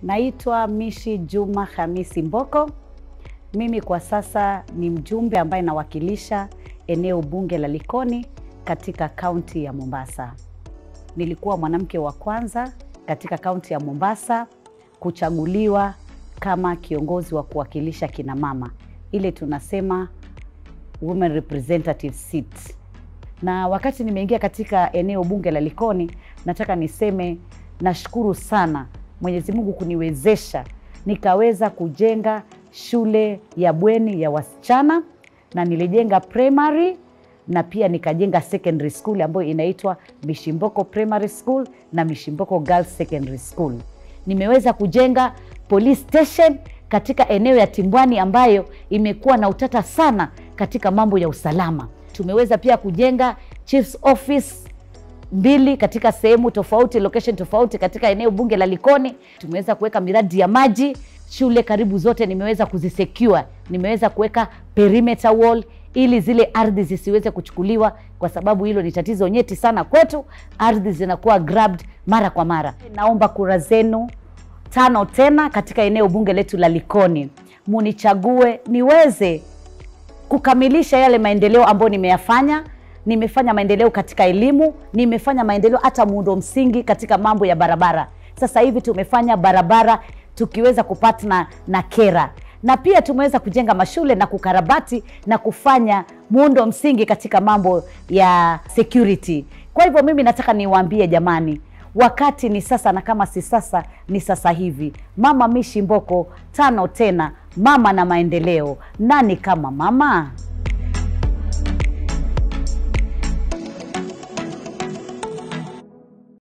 Naitwa Mishi Juma Hamisi Mboko. Mimi kwa sasa ni mjumbe ambaye nawakilisha eneo bunge la Likoni katika kaunti ya Mombasa. Nilikuwa mwanamke wa kwanza katika kaunti ya Mombasa kuchaguliwa kama kiongozi wa kuwakilisha kina mama, ile tunasema women representative seat. Na wakati nimeingia katika eneo bunge la Likoni, nataka niseme nashukuru sana Mwenyezi Mungu kuniwezesha nikaweza kujenga shule ya bweni ya wasichana na nilijenga primary na pia nikajenga secondary school ambayo inaitwa Mishimboko Primary School na Mishimboko Girls Secondary School. Nimeweza kujenga police station katika eneo ya Timbwani ambayo imekuwa na utata sana katika mambo ya usalama. Tumeweza pia kujenga chief's office mbili katika sehemu tofauti, location tofauti katika eneo bunge la Likoni. Tumeweza kuweka miradi ya maji, shule karibu zote nimeweza kuzisecure. Nimeweza kuweka perimeter wall ili zile ardhi zisiweze kuchukuliwa, kwa sababu hilo ni tatizo nyeti sana kwetu. Ardhi zinakuwa grabbed mara kwa mara. Naomba kura zenu tano tena katika eneo bunge letu la Likoni, munichague niweze kukamilisha yale maendeleo ambayo nimeyafanya. Nimefanya maendeleo katika elimu, nimefanya maendeleo hata muundo msingi katika mambo ya barabara. Sasa hivi tumefanya barabara tukiweza kupatna na KERA na pia tumeweza kujenga mashule na kukarabati na kufanya muundo msingi katika mambo ya security. Kwa hivyo mimi nataka niwaambie jamani, wakati ni sasa, na kama si sasa ni sasa hivi. Mama Mishi Mboko, tano tena, mama na maendeleo. Nani kama mama?